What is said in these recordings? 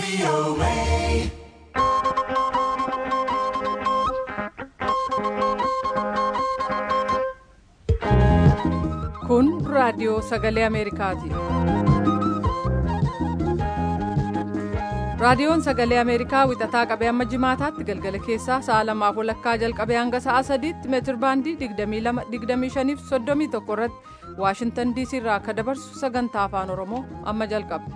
Kun raadiyoo sagalee Ameerikaati. Raadiyoon sagalee Ameerikaa wixataa qabee hamma jimaataatti galgala keessaa sa'a lamaaf walakkaa jalqabee hanga sa'a sadiitti meetir baandii 22 fi 31 irratti Waashintan DC irraa akka dabarsu sagantaa afaan Oromoo amma jalqaba.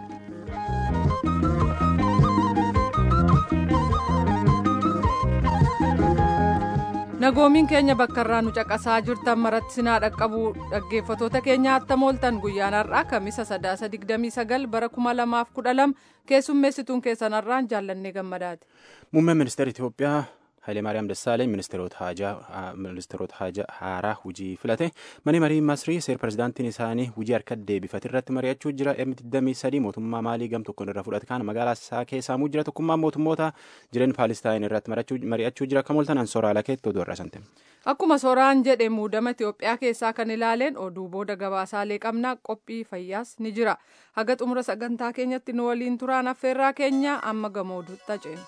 Nagoomiin keenya bakka irraa nu caqasaa jirtan maratti sinaa dhaqqabu dhaggeeffatoota keenya attam ooltan guyyaan har'aa kamisa sadaasa 29 bara 2012 keessummeessituun keessan har'aan jaallannee gammadaati. Muummeen ministeera Itoophiyaa Hayilemaariyaam Dassaaleny ministeerota haajaa haaraa hojii filate mani marii Masrii seer pirezidaantiin isaanii hojii harka deebifate irratti mari'achuu jira M23 mootummaa maalii gam tokkoon irra fudhate kan magaalaa isaa keessaamuu jira tokkummaa mootummoota jireenya Paalistaayin irratti mari'achuu jira akka mul'atan sooraalaa keetti oduu irra sante. Akkuma sooraan jedhe muudama Itoophiyaa keessaa kan ilaaleen oduu booda gabaasaalee qabnaa qophii fayyaas ni jira. Haga xumura sagantaa keenyatti nu waliin turaan affeerraa keenya amma gamooduutti ceena.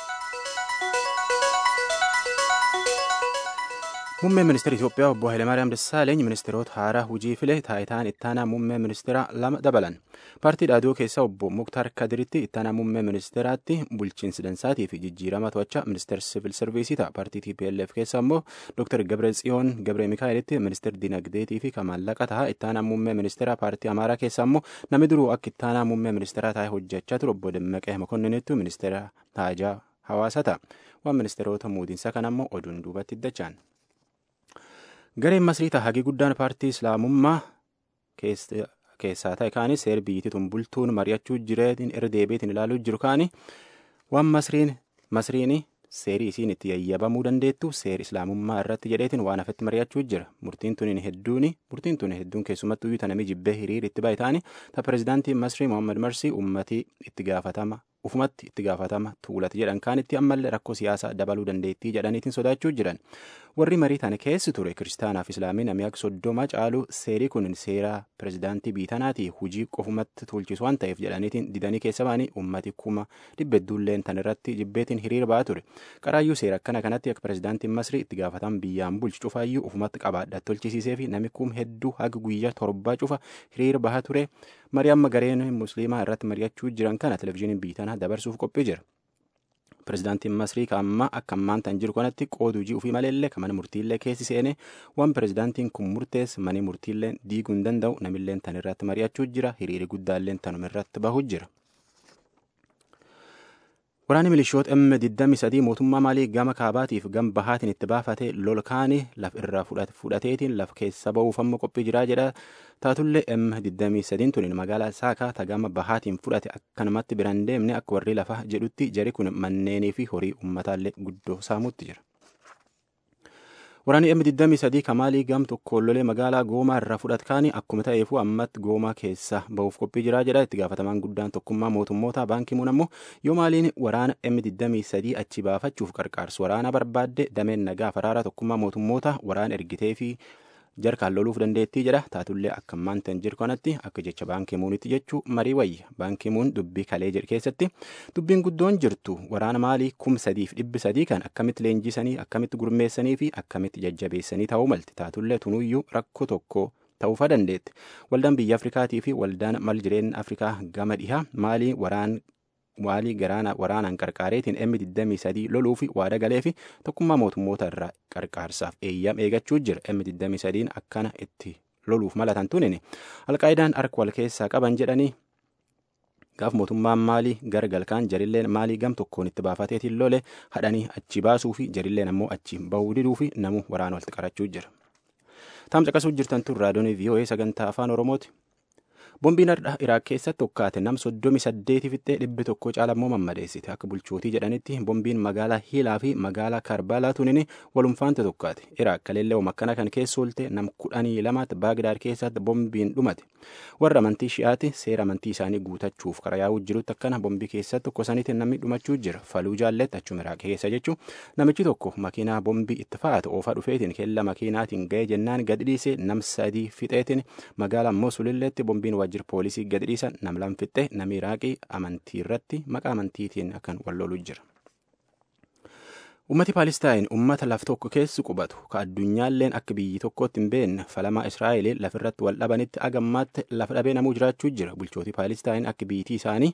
Muummeen ministeera Itoophiyaa obbo Hayilemaariyaam Dassaaleny ministeerota haaraa hojii file taayitaan ittaanaa muummee ministeera lama dabalan. Paartii dhaadhoo keessaa obbo Muktaar Kadiritti ittaanaa muummee ministeeraatti bulchiinsi dansaatii fi jijjiirama to'achaa ministeera siivil sarviisii ta'a. Paartii TPLF keessaa immoo Dr. Gabre Tsiyoon Gabre Mikaa'elitti ministeera dinagdeetii fi maallaqa ta'a. Ittaanaa muummee ministeera paartii Amaaraa keessaa immoo namni duruu akka ittaanaa muummee ministeeraa taa'ee hojjechaa ture obbo Dammaqee Mokonninittu ministeera haajaa hawaasa ta'a. Waan ministeerota muudiinsaa kana immoo oduun duubatti dachaan. Gareen Masrii hagi guddaan paartii Islaamummaa keessaa ta'e kaanis seer biyyittiin bultuun mari'achuu jireetiin irra deebiitiin ilaaluu jiru kaani waan Masriin Masriin seerii isiin itti yayyabamuu dandeettu seer Islaamummaa irratti jedheetiin waan hafetti mari'achuu jira. Murtiin tuniin hedduun murtiin tun hedduun keessumattuu iyyuu tanamii jibbee hiriir itti baay'ataani ta pirezidaantiin Masrii Mohaammed Marsii ummatii itti gaafatama ufumatti itti gaafatama tuulati jedhan kaanitti ammallee rakkoo siyaasaa dabaluu dandeettii jedhaniitiin sodaachuu jiran. warri marii tana keessi ture kiristaanaaf islaamiin namni akka soddoma caalu seerii kun seera pirezidaantii biitanaati hujii qofumatti tuulchisu waan ta'eef jedhaniitiin didanii keessa ba'anii ummati kuma dhibba hedduulleen tan irratti jibbeetiin hiriira ba'aa ture qaraayyuu seera akkana kanatti akka pirezidaantiin masrii itti gaafatan biyyaan bulchu cufaayyuu ufumatti qabaadha tolchisiisee fi namni kum hedduu haga guyyaa torbaa cufa hiriira bahaa ture marii amma gareen musliimaa irratti mari'achuu jiran kana televizyiiniin biitanaa dabarsuuf qophii jira. Pirezidaantiin Masrii amma akka ammaan tan jiru kanatti qoodu hojii ofii maleellee kan mana murtiillee keessi seene waan pirezidaantiin kun murteesse mani murtiillee diiguu hin danda'u namilleen tan irratti mari'achuu jira hiriiri guddaalleen tanuma irratti bahuu jira. Waraanni milishoota M23 mootummaa maalii gama kaabaatiif gama bahaatiin itti baafate lolkaanii laf irraa fudhateetiin laf keessa ba'uuf amma qophii jiraa jedha. Taatullee M23 tuniin magaalaa Saakaa tagama bahaatiin fudhate akkanumatti biraan deemne akka warri lafa jedhutti jari kun manneenii fi horii ummataallee guddoo saamuutti jira. Waraanni M23 kamaalii gam tokko lolee magaalaa Goomaa irraa fudhatkaanii akkuma ta'eefu ammatti Goomaa keessa ba'uuf qophii jiraa jedha itti gaafatamaan guddaan tokkummaa mootummoota baankii muun ammoo yoo maaliin waraana M23 achi baafachuuf qarqaarsu waraana barbaadde dameen nagaa faraaraa tokkummaa mootummoota waraana ergitee fi jarkaan loluuf dandeettii jedha taatullee akka ammaan tan jiru kanatti akka jecha baankii muunitti jechuu marii wayya baankii muun dubbii kalee jedhu keessatti dubbiin guddoon jirtu waraana maalii kum sadiif dhibbi sadii kan akkamitti leenjisanii akkamitti gurmeessanii fi akkamitti jajjabeessanii ta'uu malti taatullee tunuyyuu rakkoo tokko ta'uufa dandeetti waldaan biyya afrikaatii fi waldaan mal jireenya afrikaa gama dhihaa maalii waraan waalii garaana waraanaan qarqaareetiin M23 loluu fi waada galee fi tokkummaa mootummoota irraa qarqaarsaaf eeyyam eegachuu jira M23 akkana itti loluuf malatan tunin alqaayidaan harka wal keessaa qaban jedhanii gaaf mootummaan maalii gara galkaan jarilleen maalii gam tokkoon itti baafateetiin lole hadhanii achi baasuu fi jarilleen ammoo achi bahuu diduu fi namu waraana walitti qarachuu jira. Taam caqasuu jirtan tun raadiyoon VOA sagantaa afaan Oromooti. Boombiin har'a Iraaq keessatti hokkaate nam soddomi saddeeti fixxee dhibbi tokko caalammoo mammadeessite akka bulchootii jedhanitti boombiin magaalaa Hiilaa fi magaalaa Karbaalaa tunin walumfaante tokkaate Iraaq kaleellee makkana kan keessa oolte nam kudhanii lamaatti Baagdaad keessatti boombiin dhumate warra amantii shi'aati seera amantii isaanii guutachuuf karaa yaa'uu jirutti akkana boombii keessatti tokkosanitti namni dhumachuu jira faluu jaalletti achuma Iraaq keessa jechuun namichi tokko makiinaa boombii itti fa'aate oofaa dhufeetiin keella makiinaatiin ga'ee jennaan gadi dhiisee nam sadii fixeetiin magaalaa Mosulilleetti boombiin waajjira poolisii gadi dhiisan nam lam fixxe namni iraaqii amantii irratti maqaa amantiitiin akkan wal loluu jira. ummati paalistaayin ummata laf tokko keessi qubatu ka addunyaalleen akka biyyi tokkootti hin beekne falamaa israa'el lafirratti wal dhabanitti agammaatti lafa dhabee namuu jiraachuu jira bulchooti paalistaayin akka biyyitii isaanii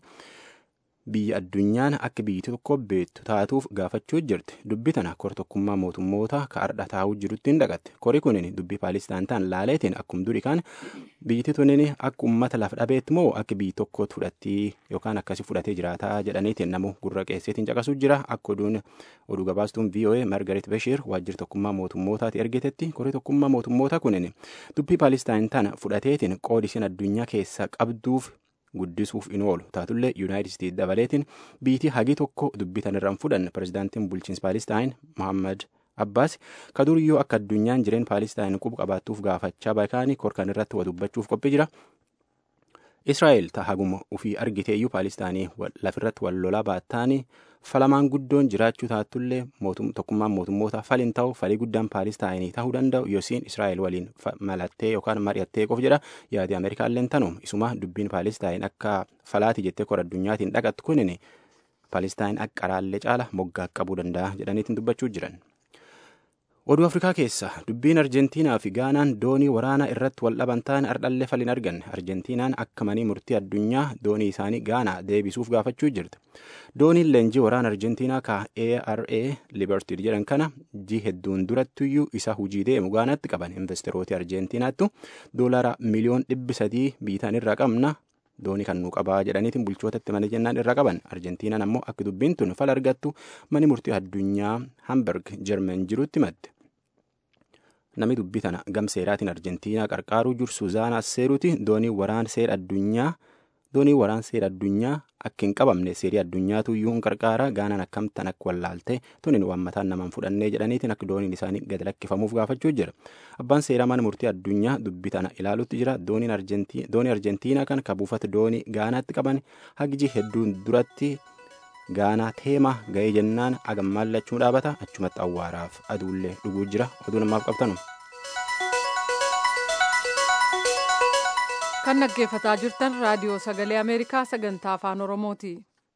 biyya addunyaan akka biyyi tokko beektu taatuuf gaafachuu jirti dubbi tana kor tokkummaa mootummoota ka ardha taa'uu jirutti hin dhaqatte kori kunin dubbii paalistaan ta'an laaleetiin akkum duri kan biyyiti tunin akka ummata lafa dhabeetti moo akka biyyi tokkootti fudhattii yookaan akkasi fudhatee jiraataa jedhaniitiin namu gurra qeesseetiin caqasuu jira akka oduun oduu gabaastuun VOA Margaret Bashir waajjira tokkummaa mootummootaati ergitetti kori tokkummaa mootummoota kunin dubbii paalistaan tana fudhateetiin qoodisiin addunyaa keessa qabduuf guddisuuf in oolu taatullee yuunaayitid isteet dabaleetiin biitii hagi tokko dubbitan irraan fudhan pirezidaantiin bulchiinsa paalistaayin mohammad abbaas ka duriyyoo akka addunyaan jireen paalistaayin quba qabaattuuf gaafachaa baakaanii korkan irratti wa dubbachuuf qophii jira israa'el ta haguma ufii argiteeyyuu paalistaanii lafirratti wal lolaa baattaanii falamaan guddoon jiraachuu taatullee tokkummaan mootummoota falin ta'u falii guddaan paalistaayinii ta'uu danda'u yoosiin israa'el waliin malattee yookaan mari'attee qof jedha yaadii ameerikaalleen tanum isuma dubbiin paalistaayin akka falaati jettee kor addunyaatiin dhaqattu kunin paalistaayin akka qaraallee caala moggaa qabuu danda'a jedhaniitiin dubbachuu jiran. oduu afrikaa keessa dubbiin arjentiinaa fi gaanaan doonii waraanaa irratti wal dhaban ta'an ardhallee falin arganne arjentiinaan akka manii murtii addunyaa doonii isaanii gaanaa deebisuuf gaafachuu jirti dooniin leenjii waraana arjentiinaa ka ara liberty jedhan kana ji hedduun durattuyyuu isa hujii deemu gaanaatti qaban investerooti arjentiinaattu doolara miliyoon dhibbi sadii biitaan irraa qabna doonii kan nuu qabaa jedhaniitiin bulchootatti mana jennaan irra qaban arjentiinaan ammoo akka dubbiin tun fala argattu mani murtii addunyaa hamburg jermen jirutti madde namni dubbii tana gam seeraatiin arjentiinaa qarqaaruu jiru suuzaanaa seeruuti doonii waraan seera addunyaa doonii waraan seera addunyaa akka hin qabamne seerii addunyaatu iyyuu hin qarqaara gaanaan akkamtan akka wallaalte tunin waan mataan namaan fudhannee jedhaniitiin akka dooniin isaanii gad lakkifamuuf gaafachuu jira abbaan seeraa mana murtii addunyaa dubbii tana ilaalutti jira doonii arjentiinaa kan ka buufata doonii gaanaatti qaban hagji hedduun duratti gaanaa teema ga'ee jennaan agammaallachuun dhaabata achumatti awwaaraaf aduullee dhuguu jira oduu namaaf qabtanu. kan dhaggeeffataa jirtan raadiyoo sagalee ameerikaa sagantaa afaan oromooti.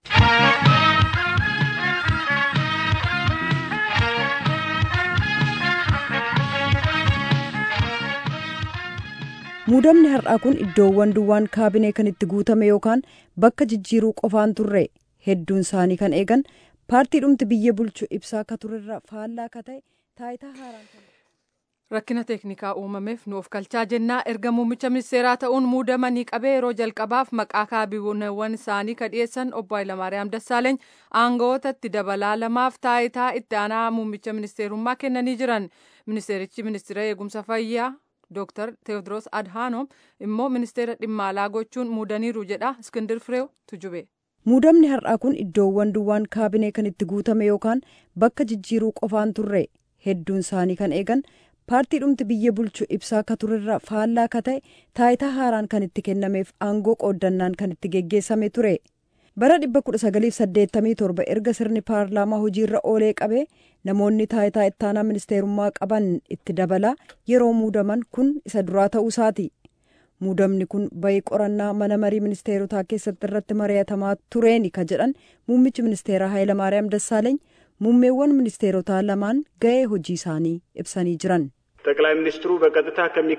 muudamni har'aa kun iddoowwan duwwaan kaabinee kan itti guutame yookaan bakka jijjiiruu qofaan turre hedduun isaanii kan eegan paartii dhumti biyya bulchu ibsaa akka turerra faallaa akka ta'e taayitaa haaraan rakkina teeknikaa uumameef nu of kalchaa jennaa erga muummicha ministeeraa ta'uun muudamanii qabee yeroo jalqabaaf maqaa kaabineewwan isaanii ka dhiyeessan obbo Hayilamaariyaam Dassaaleeny aangawootatti dabalaa lamaaf taayitaa itti aanaa muummicha ministeerummaa kennanii jiran ministeerichi ministeera eegumsa fayyaa Dr. Teewodiroos Adhaanoom immoo ministeera dhimma alaa gochuun muudaniiru jedha Iskindir Fireew tujube. muudamni har'aa kun iddoowwan duwwaan kaabinee kan itti guutame yookaan bakka jijjiiruu qofaan turre hedduun isaanii kan eegan paartii dhumti biyya bulchu ibsaa akka turerra faallaa akka ta'e taayitaa haaraan kan itti kennameef aangoo qooddannaan kan itti geggeessame ture bara 1987 erga sirni paarlaamaa hojiirra oolee qabee namoonni taayitaa ittaanaa ministeerummaa qaban itti dabalaa yeroo muudaman kun isa duraa ta'uu isaati muudamni kun bayii qorannaa mana marii ministeerotaa keessatti irratti mari'atamaa tureeni ka jedhan muummichi ministeeraa Hayilamaariyaam Dassaaleeny muummeewwan ministeerotaa lamaan ga'ee hojii isaanii ibsanii jiran. ጠቅላይ ሚኒስትሩ በቀጥታ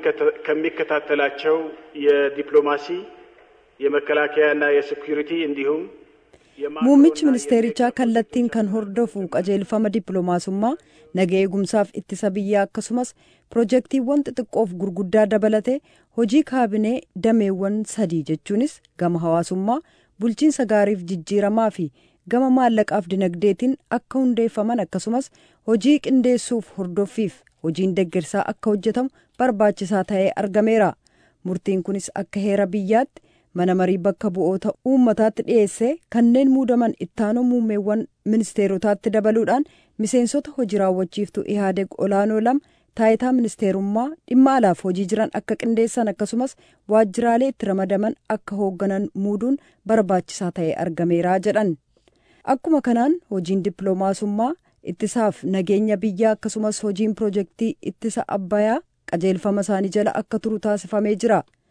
ከሚከታተላቸው የዲፕሎማሲ የመከላከያና የሴኩሪቲ እንዲሁም muummichi ministeerichaa kallattiin kan hordofu qajeelfama dippiloomaasummaa naga eegumsaaf ittisa biyyaa akkasumas pirojektiiwwan xixiqqoof gurguddaa dabalate hojii kaabinee dameewwan sadii jechuunis gama hawaasummaa bulchiinsa gaariif jijjiiramaa fi gama maallaqaaf dinagdeetiin akka hundeeffaman akkasumas hojii qindeessuuf hordoffiif hojiin deeggarsaa akka hojjetamu barbaachisaa ta'ee argameera murtiin kunis akka heera biyyaatti mana marii bakka bu'oota uummataatti dhiyeessee kanneen muudaman ittaanoo muummeewwan ministeerotaatti dabaluudhaan miseensota hojii raawwachiiftuu ihaadeg olaanoo lama taayitaa ministeerummaa dhimma alaaf hojii jiran akka qindeessan akkasumas waajjiraalee itti ramadaman akka hoogganan muuduun barbaachisaa ta'ee argameera jedhan akkuma kanaan hojiin dippiloomaasummaa ittisaaf nageenya biyyaa akkasumas hojiin pirojektii ittisa abbayaa qajeelfama isaanii jala akka turu taasifamee jira.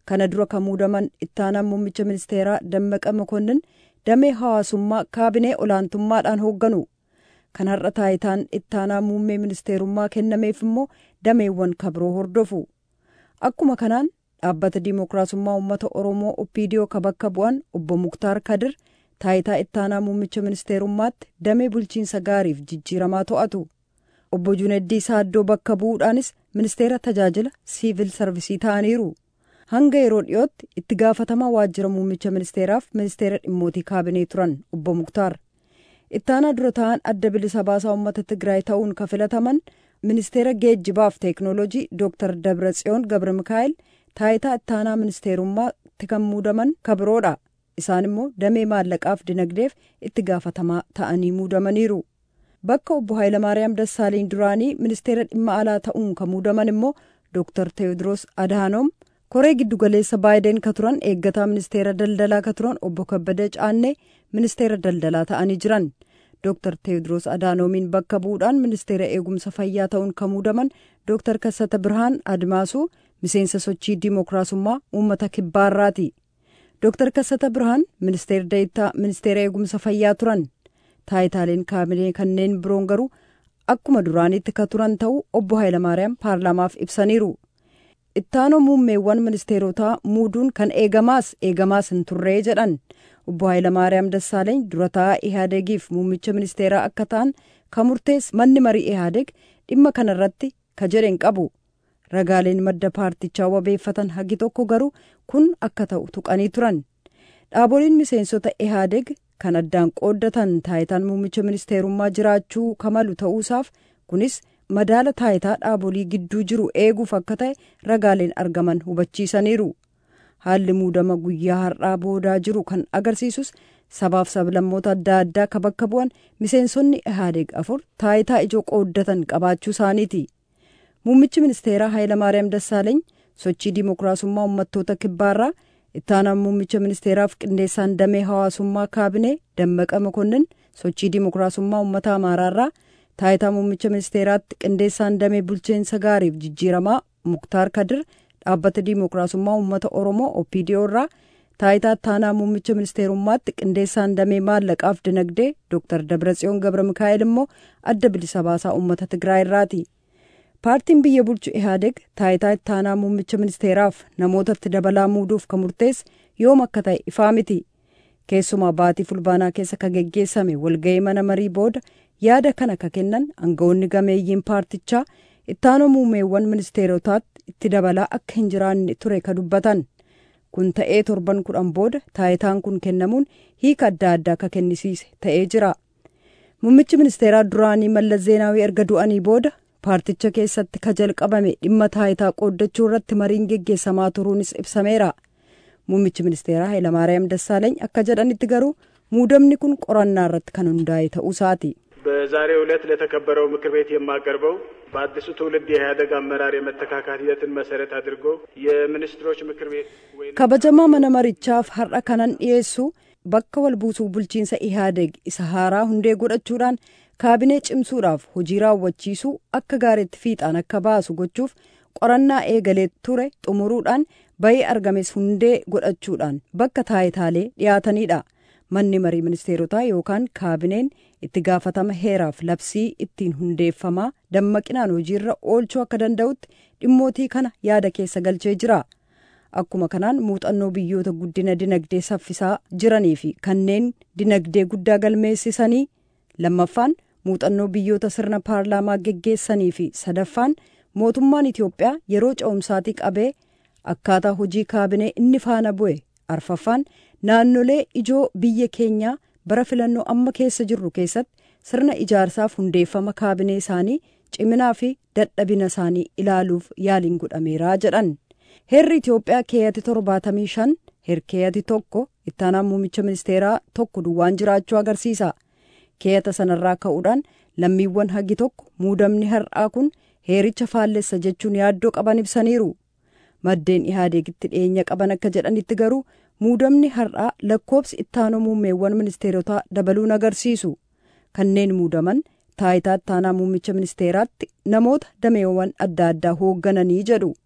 kana dura kan muudaman ittaanaan muummicha ministeeraa dammaqa makonnin damee hawaasummaa kaabinee olaantummaadhaan hoogganu kan har'a taayitaan ittaanaa muummee ministeerummaa kennameef immoo dameewwan kabiroo hordofu akkuma kanaan dhaabbata diimokiraasummaa uummata oromoo opiidiyoo ka bakka bu'an obbo muktaar kadir taayitaa ittaanaa muummicha ministeerummaatti damee bulchiinsa gaariif jijjiiramaa to'atu obbo juneddii saaddoo bakka bu'uudhaanis ministeera tajaajila siivil sarvisii ta'aniiru hanga yeroo dhiyootti itti gaafatamaa waajjira muummicha ministeeraaf ministeera dhimmootii kaabinee turan obbo muktaar ittaanaa dura ta'an adda bilisa baasaa uummata tigraay ta'uun ka filataman ministeera geejjibaaf teeknooloojii dooktar dabratsiyoon gabra mikaa'el taayitaa ittaanaa ministeerummaatti kan muudaman kabiroodha isaan immoo damee maallaqaaf dinagdeef itti gaafatamaa ta'anii muudamaniiru bakka obbo Hayilamaariyaam Dassaaleeny duraanii ministeera dhimma alaa ta'uun kan muudaman immoo dooktar Teewodiroos Adaanoom koree giddugaleessa baayideen ka turan eeggataa ministeera daldalaa ka turan obbo Kabbada Caannee ministeera daldalaa ta'anii jiran dooktar Teewodiroos Adaanoomiin bakka bu'uudhaan ministeera eegumsa fayyaa ta'uun kan muudaman dooktar Kassata Birhaan Admaasuu miseensa sochii diimokiraasummaa uummata kibbaarraati. Dooktar Kassata Birhaan ministeera deettaa ministeera eegumsa fayyaa turan taayitaaleen kaabinee kanneen biroon garuu akkuma duraanitti ka turan ta'uu obbo Hayilamaariyaam paarlaamaaf ibsaniiru. Ittaanoo muummeewwan ministeerotaa muuduun kan eegamaas eegamaas hin turree jedhan obbo Hayilamaariyaam Dassaaleeny dura taa'aa Ihaadegiif muummicha ministeeraa akka ta'an kan murtees manni marii Ihaadeg dhimma kanarratti ka jedhen qabu. ragaaleen madda paartichaa wabeeffatan hagi tokko garuu kun akka ta'u tuqanii turan dhaaboliin miseensota ihaadeg kan addaan qooddatan taayitaan muummicha ministeerummaa jiraachuu kamalu ta'uusaaf kunis madaala taayitaa dhaabolii gidduu jiru eeguuf akka ta'e ragaaleen argaman hubachiisaniiru haalli muudama guyyaa har'aa boodaa jiru kan agarsiisus sabaaf sablammoota adda addaa ka bakka bu'an miseensonni ihaadeg afur taayitaa ijoo qooddatan qabaachuu isaaniiti. muummichi ministeeraa Hayilamaariyaam Dassaaleeny sochii diimokiraasummaa uummattoota kibbaarraa ittaanaan muummicha ministeeraaf qindeessaan damee hawaasummaa kaabinee dammaqa makonnin sochii diimokiraasummaa uummata amaaraarraa taayitaa muummicha ministeeraatti qindeessaan damee bulchiinsa gaariif jijjiiramaa muktaar kadir dhaabbata diimokiraasummaa uummata oromoo opiidiyoo irraa taayitaa ittaanaa muummicha ministeerummaatti qindeessaan damee maallaqaaf dinagdee dooktar dabratsiyoon gabra mikaa'el immoo adda bilisa baasaa uummata tigraay irraati. paartiin biyya bulchu ihaadeg taayitaa ittaanaa muummicha ministeeraaf namootatti dabalaa muuduuf ka murteesse yoom akka ta'e ifaa miti keessumaa baatii fulbaanaa keessa ka geggeessame walga'ii mana marii booda yaada kana ka kennan aangawoonni gameeyyiin paartichaa ittaanoo muumeewwan ministeerotaatti itti dabalaa akka hin jiraanne ture ka dubbatan kun ta'ee torban kudhan booda taayitaan kun kennamuun hiika adda addaa ka kennisiise ta'ee jira muummichi ministeeraa duraanii mallas zeenaawii erga du'anii booda paarticha keessatti ka jalqabame dhimma taayitaa qooddachuu irratti mariin geggeessamaa turuunis ibsameera muummichi ministeeraa hayilamaariyaam dassaaleeny akka jedhanitti garuu muudamni kun qorannaa irratti kan hundaa'e ta'uu isaati. በዛሬው ዕለት ለተከበረው ምክር ቤት የማቀርበው በአዲሱ ትውልድ የኢህአዴግ አመራር የመተካካት ሂደትን መሰረት አድርጎ የሚኒስትሮች ምክር ቤት kabajamaa mana marichaaf har'a kanan dhiyeessu bakka wal buusuu bulchiinsa ihaadeg isa haaraa hundee godhachuudhaan kaabinee cimsuudhaaf hojii raawwachiisuu akka gaariitti fiixaan akka baasu gochuuf qorannaa eegalee ture xumuruudhaan bayii argames hundee godhachuudhaan bakka taayitaalee dhiyaatanidha manni marii ministeerotaa yookaan kaabineen itti gaafatama heeraaf labsii ittiin hundeeffamaa dammaqinaan hojiirra oolchuu akka danda'utti dhimmootii kana yaada keessa galchee jira akkuma kanaan muuxannoo biyyoota guddina dinagdee saffisaa jiranii fi kanneen dinagdee guddaa galmeessisanii lammaffaan muuxannoo biyyoota sirna paarlaamaa geggeessanii fi sadaffaan mootummaan Itoophiyaa yeroo ce'umsaatii qabee akkaataa hojii kaabinee inni faana bu'e arfaffaan naannolee ijoo biyya keenyaa bara filannoo amma keessa jirru keessatti sirna ijaarsaaf hundeeffama kaabinee isaanii ciminaa fi dadhabina isaanii ilaaluuf yaaliin godhameeraa jedhan heerri Itoophiyaa keeyati torbaatamii shan herkeeyati tokko ittaanaan muummicha ministeeraa tokko duwwaan jiraachuu agarsiisa. keeyata sanarraa ka'uudhaan lammiiwwan hagi tokko muudamni har'aa kun heericha faallessa jechuun yaaddoo qaban ibsaniiru maddeen ihaadeegitti dhiyeenya qaban akka jedhanitti garuu muudamni har'aa lakkoobsi ittaanoo muummeewwan ministeerotaa dabaluun agarsiisu kanneen muudaman taayitaa ittaanaa muummicha ministeeraatti namoota dameewwan adda addaa hooggananii jedhu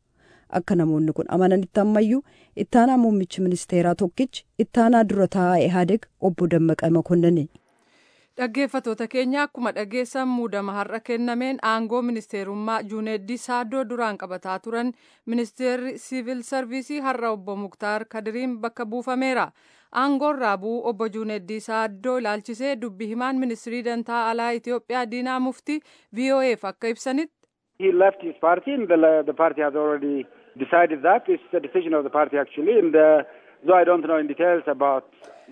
akka namoonni kun amananitti ammayyuu ittaanaa muummichi ministeeraa tokkichi ittaanaa dura taa'aa ihaadeg obbo Dammaqa Makonnani. Dhaggeeffatoota keenya akkuma dhageessan muudama har'a kennameen aangoo ministeerummaa Juuneeddii Saaddoo duraan qabataa turan ministeerri siivil sarviisii har'a obbo Muktaar Kadiriin bakka buufameera. Aangoon raabuu obbo Juuneeddii Saaddoo ilaalchisee dubbi himaan ministirii dantaa alaa Itoophiyaa Diinaa Muftii VOA'f akka ibsanitti. He left his party and the, the party has already decided that. It's the decision of the party actually and uh, though I don't know in details about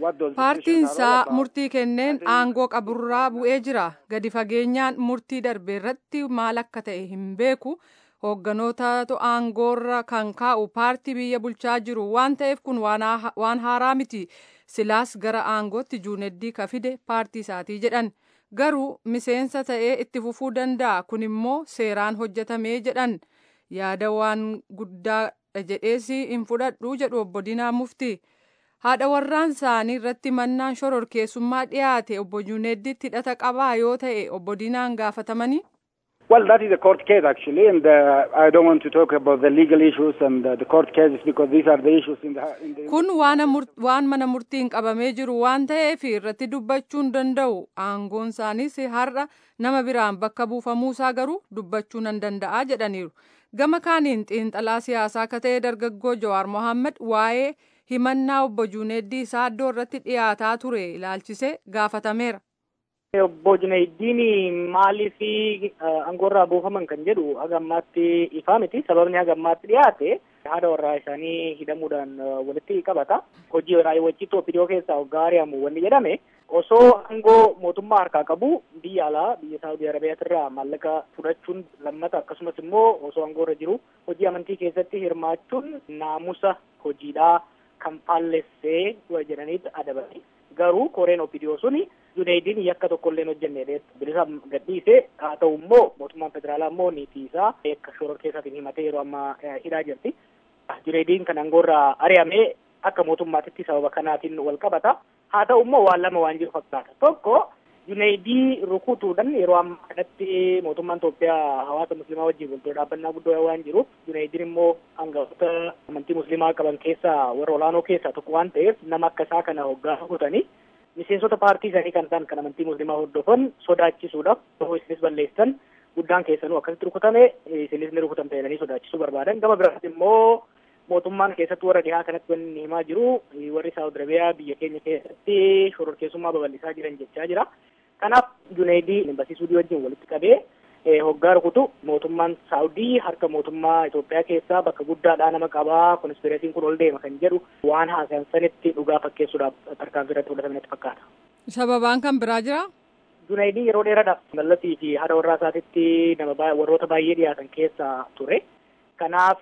paartiinsaa murtii kenneen aangoo qaburraa bu'ee jira gadi fageenyaan murtii darbe irratti maal akka ta'e hin beeku hoogganootatu aangoorra kan kaa'u paartii biyya bulchaa jiru waan ta'eef kun waan haaraa miti silaas gara aangootti juuneddii ka fide paartii isaatii jedhan garuu miseensa ta'ee itti fufuu danda'a kun immoo seeraan hojjetamee jedhan yaada waan guddaa jedhees hin fudhadhu jedhu obbo Diinaa Muftii. haadha warraan isaanii irratti mannaan shororkeessummaa dhiyaate obbo Juuneeddiitti hidhata qabaa yoo ta'e obbo Diinaan gaafatamanii. Well, that is a court case actually, and uh, I don't want to talk about the legal issues and uh, the court cases because these are the issues in the. In the Kun waan, waan mana murtiin qabamee jiru waan ta'eef irratti dubbachuu hin danda'u. Aangoon isaaniis har'a nama biraan bakka buufamuusaa garuu dubbachuu nan danda'a jedhaniiru. Gama kaaniin xiinxalaa siyaasaa akka ta'e dargaggoo Jawaar Mohaammed waa'ee himannaa obbo Juuneeddii Saaddoo irratti dhiyaataa ture ilaalchisee gaafatameera. Obbo Junayddiin maaliif aangoorraa buufaman kan jedhu haga ammaatti ifaa miti. Sababni haga ammaatti dhiyaate haadha warraa isaanii hidhamuudhaan walitti qabata. Hojii raawwachiituu OPDO keessaa hoggaa ari'amu wanni jedhame osoo aangoo mootummaa harkaa qabu biyya alaa biyya Saawudii Arabiyaatirraa maallaqa fudhachuun lammata akkasumas immoo osoo aangoorra jiru hojii amantii keessatti hirmaachuun naamusa hojiidhaa kan faallessee jedhaniitu adabani. Garuu koreen OPDO suni Junayddiin yakka tokko illee hojjenne bilisa gadhiise haa ta'u immoo mootummaan federaalaa immoo niitii isaa akka shororkeessaatiin himatee yeroo ammaa hidhaa jirti. Junayddiin kan aangoorraa ari'amee akka mootummaatitti sababa kanaatiin wal qabata. Haa ta'u immoo waan lama waan jiru fakkaata. Tokko Junayddii rukutuudhaan yeroo ammaa kanatti mootummaan Itoophiyaa hawaasa musliimaa wajjin wal dhaabbannaa guddoo waan jiruuf Junayddiin immoo hangafoota amantii musliimaa qaban keessaa warra olaanoo keessaa tokko waan ta'eef nama akka isaa kana hoggaa rukutanii miseensota paartii isaanii kan ta'an kan amantii musliimaa hordofan sodaachisuudhaaf yoo isinis balleessan guddaan keessanuu akkasitti rukutame isinis ni rukutamte jedhanii sodaachisuu barbaadan gama biraatti immoo mootummaan keessatti warra dhihaa kanatti wanni himaa jiru warri saawud arabiyaa biyya keenya keessatti shororkeessummaa babal'isaa jiran jechaa jira. Kanaaf Junaydii barsiisuu wajjin walitti qabee hoggaa rukutu mootummaan Saawudii harka mootummaa Itoophiyaa keessaa bakka guddaadhaa nama qabaa konspireesiin kun ol deema kan jedhu waan haasayan sanitti dhugaa fakkeessuudhaaf tarkaanfii irratti fudhatametti fakkaata. Sababaan kan biraa jiraa? Junaydii yeroo dheeraadhaaf mallasii fi haadha warraa isaatitti nama warroota baay'ee dhiyaatan keessaa ture. Kanaaf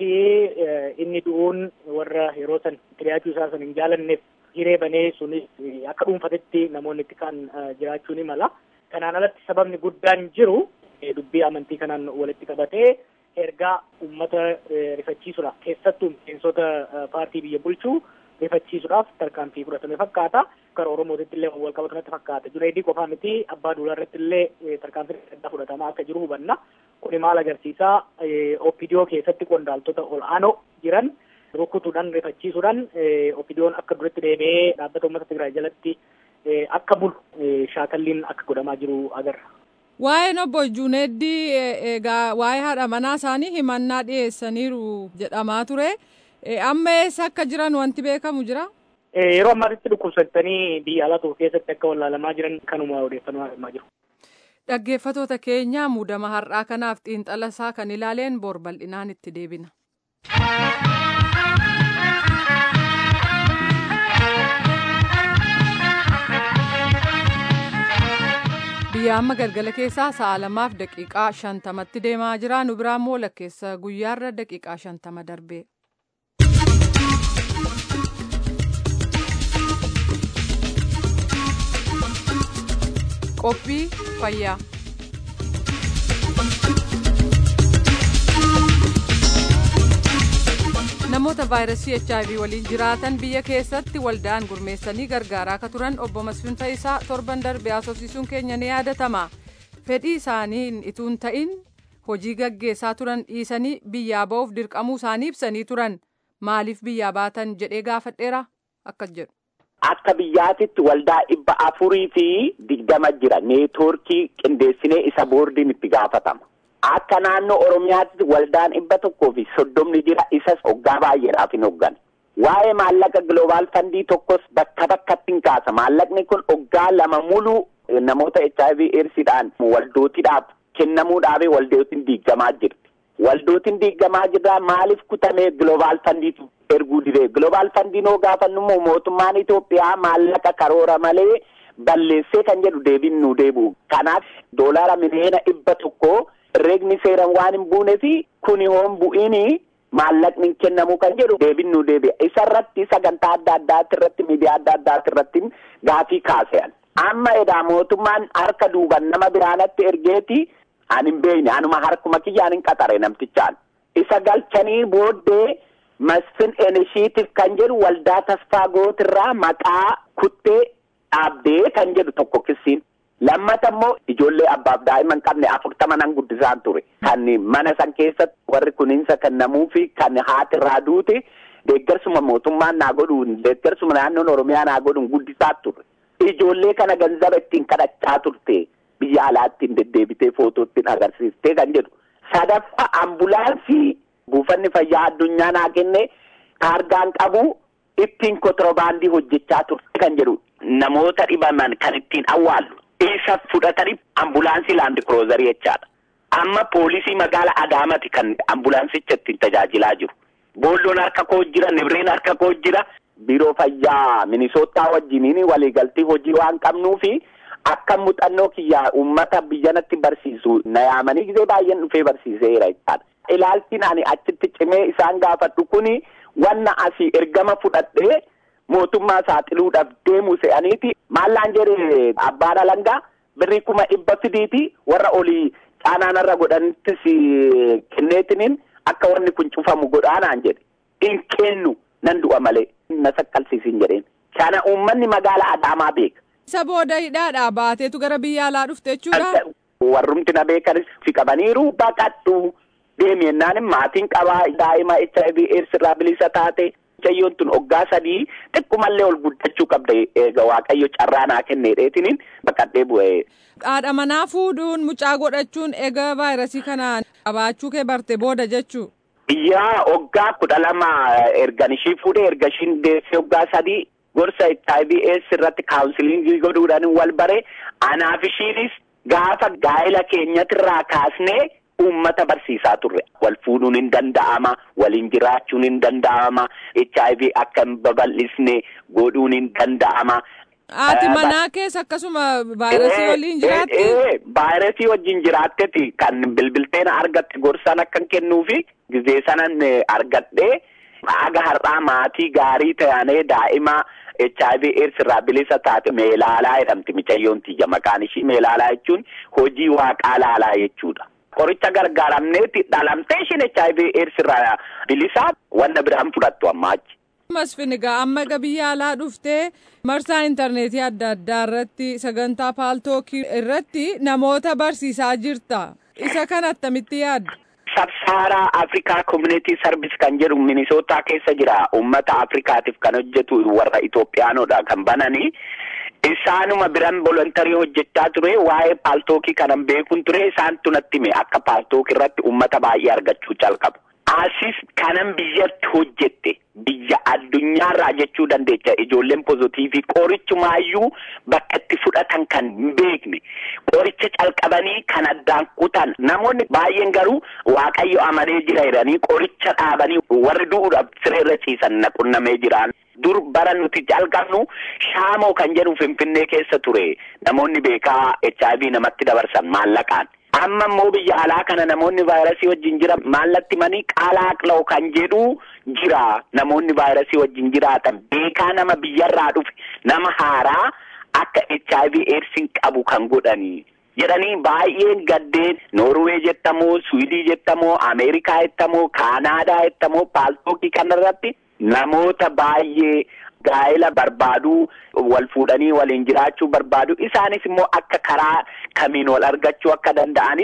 inni du'uun warra yeroo san dhiyaachuu isaa san hin jaalanneef hiree banee sunis akka dhuunfatetti namoonni itti kan jiraachuu ni mala. Kanaan alatti sababni guddaan jiru dubbii amantii kanaan walitti qabatee ergaa uummata rifachiisuudhaaf keessattuu miseensota paartii biyya bulchuu rifachiisuudhaaf tarkaanfii fudhatame fakkaata. Gara Oromootitti illee wal qabatanatti fakkaata. Junaydii qofaa miti abbaa duulaa irratti illee tarkaanfii adda fudhatamaa akka jiru hubanna. Kuni maal agarsiisaa OPDO keessatti qondaaltota ol'aanoo jiran rukutuudhaan rifachiisuudhaan OPDOon akka duratti deebi'ee dhaabbata uummata Tigraay jalatti akka bulu shaakalliin akka godhamaa jiru agarra. Waa'een obbo Juuneeddii egaa waa'ee haadha manaa isaanii himannaa dhiyeessaniiru jedhamaa ture. Amma eessa akka jiran wanti beekamu jira? Yeroo ammaatitti dhukkubsattanii biyya alaa tokko keessatti akka wallaalamaa jiran kanuma odeeffannoo himaa jiru. Dhaggeeffatoota keenya muudama har'aa kanaaf xiinxala isaa kan ilaaleen bor bal'inaan itti deebina. biyya amma galgala keessaa sa'a lamaaf daqiiqaa shantamatti deemaa jira nu biraa immoo lakkeessa guyyaarra daqiiqaa shantama darbe. qophii fayyaa. namoota vaayirasii hiv waliin jiraatan biyya keessatti waldaan gurmeessanii gargaaraa akka turan obbo Masfiin Fayisaa torban darbe haasofsiisuun keenya ni yaadatama. Fedhii isaaniin ituun ta'in hojii gaggeessaa turan dhiisanii biyyaa ba'uuf dirqamuu isaanii ibsanii turan maaliif biyyaa baatan jedhee gaafadheera akkas jedhu. Akka biyyaatitti waldaa dhibba afurii fi digdama jira neetwoorkii qindeessinee isa boordiin itti gaafatama. Akka naannoo Oromiyaatti waldaan dhibba tokkoo fi soddomni jira isas hoggaa baay'eedhaaf hin hoggan. Waa'ee maallaqa gloobaal fandii tokkos bakka bakkatti hin kaasa. Maallaqni kun hoggaa lama mulu namoota HIV eedsiidhaan waldootiidhaaf kennamuudhaaf waldootiin diigamaa jirti. Waldootiin diigamaa jirraa maaliif kutamee gloobaal fandiitu erguu didee gloobaal fandiin hoo gaafannu immoo mootummaan Itoophiyaa maallaqa karoora malee balleessee kan jedhu deebiin nu deebi'u. Kanaaf doolaara miliyoona dhibba tokkoo reegni seeran waan hin buunee fi kuni hoon bu'iini maallaqni hin kennamu kan jedhu deebiin nu deebi'a. Isa irratti sagantaa adda addaati irratti miidiyaa adda addaati irratti gaafii kaase'an. Amma edaa mootummaan harka duuban nama biraanatti ergeeti ani hin beekne anuma harkuma kiyyaan hin qaxare namtichaan. Isa galchanii booddee masfin enishiitiif kan jedhu waldaa tasfaa gootirraa maqaa kuttee dhaabdee kan jedhu tokko kissiin. Lammata immoo ijoollee abbaaf daa'ima hin qabne afurtama nan guddisaan ture. Kan mana san keessatti warri kuninsa kennamuu fi kan haati irraa duute deeggarsuma mootummaan naa godhuun deeggarsuma naannoon Oromiyaa naa godhuun guddisaa ture. Ijoollee kana ganzaba ittiin kadhachaa turte. Biyya alaattiin deddeebitee footootiin agarsiistee kan jedhu. Sadaffaa ambulaansii buufanni fayyaa addunyaa naa kenne taargaan qabu ittiin kontirobaandii hojjechaa turte kan jedhu. Namoota dhibaman kan ittiin awwaallu. Isa fudhatanii ambulaansii laandi kiroozarii jechaadha. Amma poolisii magaala Adaamati kan ambulaansicha ittiin tajaajilaa jiru. Boolloon harka koo jira, Nibreen harka koo jira. Biiroo fayyaa Minisootaa wajjiniin waliigaltee hojii waan qabnuufi akka muuxannoo kiyyaa uummata biyyanatti barsiisu na yaamanii gisee baay'een dhufee barsiiseera jechaadha. Ilaaltiin ani achitti cimee isaan gaafadhu kuni wanna asii ergama fudhadhee mootummaa saaxiluudhaaf deemu se'aniiti maallaan jedhe abbaan alangaa birrii kuma dhibba fidiiti warra olii caanaanarra godhanittis kenneetiniin akka wanni kun cufamu godhaanaan jedhe hin kennu nan du'a malee na saqqalsiisin jedheen kana uummanni magaala adaamaa beeka. Isa booda hidhaadhaa baateetu gara biyya alaa dhufte jechuudha. Warrumti na beekanis fi qabaniiru baqadhu deemi jennaan maatiin qabaa daa'ima HIV AIDS irraa bilisa taate. Mucayyoon tun hoggaa sadii xiqqoomallee ol guddachuu qabda eega waaqayyo carraa naa kenneedheetiniin baqadhee bu'ee. Haadha manaa fuudhuun mucaa godhachuun eega vaayirasii kanaan qabaachuu kee barte booda jechuu. Yaa hoggaa kudha lama ergan ishii fuudhee erga ishiin deessee hoggaa sadii gorsa HIV AIDS irratti kaawunsiliingii godhuudhaan wal bare anaaf ishiinis gaafa gaa'ela keenyatirraa kaasnee. Uummata barsiisaa turre wal fuudhuun hin danda'ama waliin jiraachuun hin danda'ama HIV akka hin babal'isne godhuun hin danda'ama. Haati manaa keessa akkasuma vaayirasii waliin jiraatti. Vaayirasii wajjin jiraatteeti kan bilbilteen argatte gorsaan akka kennuufi gizee sanan argadhee aga har'aa maatii gaarii ta'anii daa'ima. HIV AIDS irraa bilisa taate meelaalaa jedhamti micayyoon tiyya maqaan ishii meelaalaa jechuun hojii waaqaa laalaa jechuudha. Qoricha gargaaramneeti dhalamtee ishiin HIV AIDS irraa bilisaa wanna biraan fudhattu amma achi. Masfin egaa amma egaa biyya alaa dhuftee marsaa intarneetii adda addaa irratti sagantaa paaltookii irratti namoota barsiisaa jirta. Isa kana attamitti yaaddu? Sabsaaraa Afrikaa Community Service kan jedhu Minisootaa keessa jira. Uummata Afrikaatiif kan hojjetu warra Itoophiyaanodha kan bananii. Isaanuma biran volontarii hojjechaa ture waa'ee paaltookii kanan beekun ture isaan tunatti hime akka paaltookii irratti uummata baay'ee argachuu calqabu. Asis kanan biyyatti hojjette biyya addunyaarraa jechuu dandeecha ijoolleen pozitiivii qorichumaayyuu bakka itti fudhatan kan hin beekne qoricha calqabanii kan addaan kutan namoonni baay'een garuu waaqayyo amanee jira jedhanii qoricha dhaabanii warri du'uudhaaf sireerra ciisan na qunnamee jiraan. dur bara nuti jalqabnu shaamoo kan jedhu finfinnee keessa ture namoonni beekaa HIV namatti dabarsan maallaqaan. Amma immoo biyya alaa kana namoonni vaayirasii wajjin jiran maallatti manii qaalaaqloo kan jedhu jira namoonni vaayirasii wajjin jiraatan beekaa nama biyyarraa dhufe nama haaraa akka HIV eedsiin qabu kan godhanii. jedhanii baay'een gaddeen Noorwee jettamoo Suwidii jettamoo Ameerikaa jettamoo Kaanaadaa jettamoo paaltookii kanarratti namoota baay'ee gaa'ela barbaaduu wal fuudhanii waliin jiraachuu barbaadu isaanis immoo akka karaa kamiin wal argachuu akka danda'anis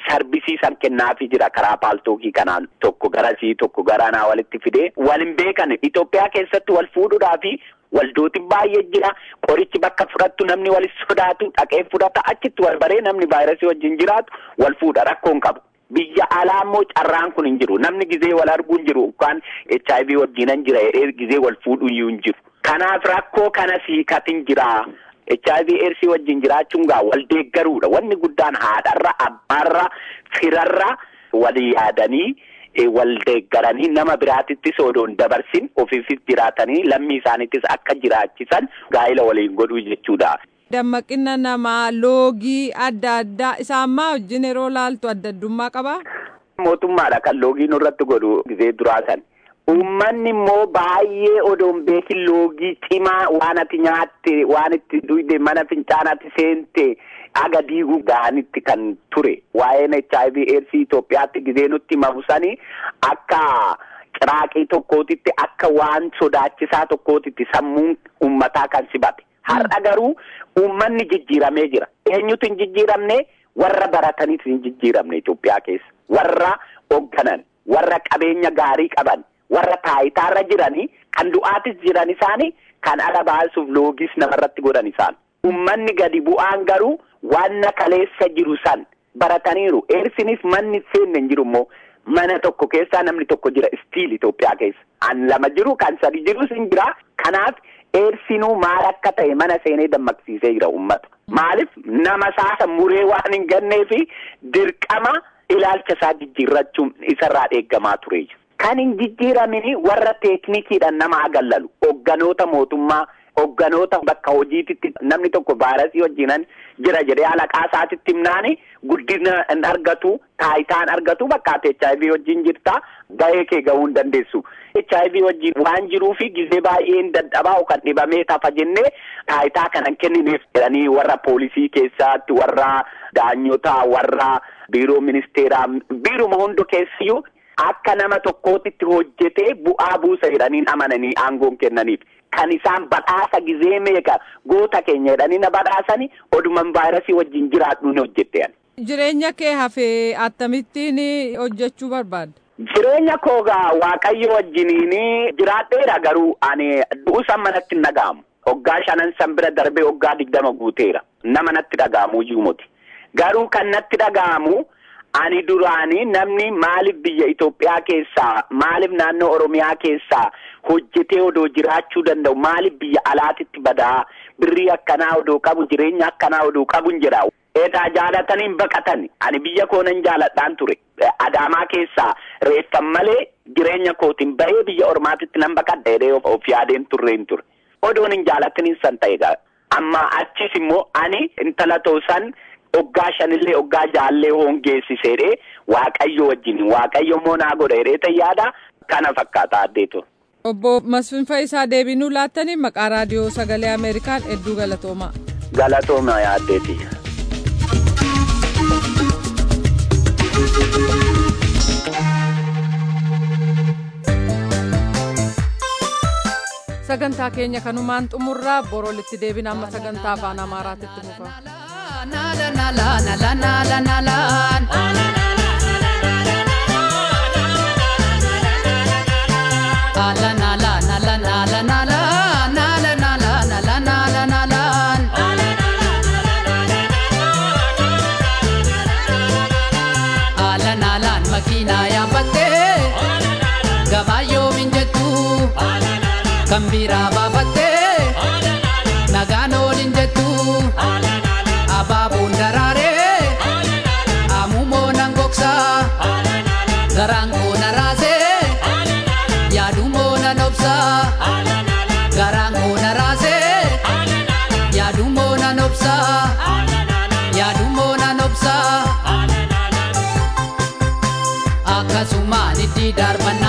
sarbisiisan kennaafii jira karaa paaltookii kanaan tokko garasii tokko garanaa walitti fidee wal hin beekan Itoophiyaa keessatti wal fuudhuudhaa fi waldootiin baay'ee jira qorichi bakka fudhattu namni wal sodaatu dhaqee fudhata achitti wal baree namni vaayirasii wajjin jiraatu wal fuudha rakkoon qabu. Biyya alaa immoo carraan kun hin jiru namni gizee wal arguu hin jiru yookaan HIV wajjinan jira jedhee gizee wal fuudhu iyyuu hin jiru. Kanaaf rakkoo kana siikatin jira. HIV AIDS wajjin jiraachuun gaa wal deeggaruudha. Wanni guddaan haadharra, abbaarra, firarra wal yaadanii wal deeggaranii nama biraatittis odoo hin dabarsin ofiifis jiraatanii lammii isaaniittis akka jiraachisan gaa'ila waliin godhuu jechuudha. Dammaqina namaa loogii adda addaa isaan maa wajjin yeroo laaltu adda addummaa qabaa? Mootummaadha kan loogii nurratti godhu gizee duraa san. Uummanni immoo baay'ee odoo hin beekin loogii cimaa waan ati nyaatte waan itti duyde mana fincaanaatti seente aga diiguu ga'anitti kan ture waa'een HIV AIDS Itoophiyaatti gizee nutti himamu sanii akka ciraaqii tokkootitti akka waan sodaachisaa tokkootitti sammuun uummataa kan sibate. Har'a garuu uummanni jijjiiramee jira. Eenyutu hin jijjiiramne warra barataniif hin jijjiiramne Itoophiyaa keessa. Warra hoogganan, warra qabeenya gaarii qaban. warra taayitaarra jiranii kan du'aatis jiran isaanii kan ala baasuuf loogis namarratti godhan isaan. Uummanni gadi bu'aan garuu waan kaleessa jiru san barataniiru. Eersinis manni seenne hin jiru immoo mana tokko keessaa namni tokko jira istiil Itoophiyaa keessa. An lama jiru kan sadi jirus hin jira. Kanaaf eersinuu maal akka ta'e mana seenee dammaqsiisee jira uummata. Maaliif nama saasa muree waan hin gannee fi dirqama ilaalcha isaa jijjiirrachuun isarraa eeggamaa ture. Kan hin jijjiiramini warra teeknikiidhaan nama agallalu hogganoota mootummaa hogganoota bakka hojiititti namni tokko vaayirasii wajjinan jira jedhee alaqaa isaatitti himnaani guddina hin argatu taayitaan argatu bakka ati HIV wajjin jirta gahee kee gahuu hin dandeessu. HIV wajjin waan jiruufi gizee baay'ee hin dadhabaa kan dhibamee tafa jennee taayitaa kanan kennineef jedhanii warra poolisii keessaatti warra daanyotaa warra biiroo ministeeraa biiruma hundi keessiyyuu. Akka nama tokkootitti hojjetee bu'aa buusa jedhanii amananii aangoon kennaniif kan isaan badhaasa gizee meeqa goota keenya jedhanii na badhaasanii oduman vaayirasii wajjin jiraadhu ni hojjette. Jireenya kee hafee akkamittiin hojjechuu barbaadda? Jireenya koogaa waaqayyo wajjiniin jiraadheera garuu ani du'uusan manatti hin dhaga'amu. Hoggaa shanan san bira darbee hoggaa digdama guuteera. Nama natti dhaga'amu iyyuu miti. Garuu kan natti dhaga'amu. Ani duraanii namni maaliif biyya Itoophiyaa keessaa maaliif naannoo Oromiyaa keessaa hojjetee odoo jiraachuu danda'u maaliif biyya alaatitti badaa birrii akkanaa odoo qabu jireenya akkanaa odoo qabu hin jedha. Eedaa jaalatanii hin baqatan ani biyya koonan jaaladhaan ture. Adaamaa keessaa reeffan malee jireenya kootiin bahee biyya Oromaatitti nan baqadha jedhee of yaadeen turre hin ture. Odoon hin jaalatanii san ta'e amma achis immoo ani intala toosan. Hoggaa shanillee hoggaa jaallee hongeessiseedhe waaqayyo wajjin waaqayyo immoo naa godha jedhee yaada kana fakkaata addeetu. Obbo Masfin Fayyisaa deebinuu laattanii maqaa raadiyoo sagalee Ameerikaan hedduu galatoomaa. Galatooma yaaddeeti. Sagantaa keenya kanumaan xumurraa borolitti deebina amma sagantaa afaan Amaaraatitti muka. Kan biraa baafattee nagaan oolin jettu abaaboon daraaree amumoo nan gogsaa garaan koo na raasee yaadumoo nan obsaa garaan koo na raasee yaadumoo nan obsaa yaadumoo nan obsaa akkasumaan itti darbanna.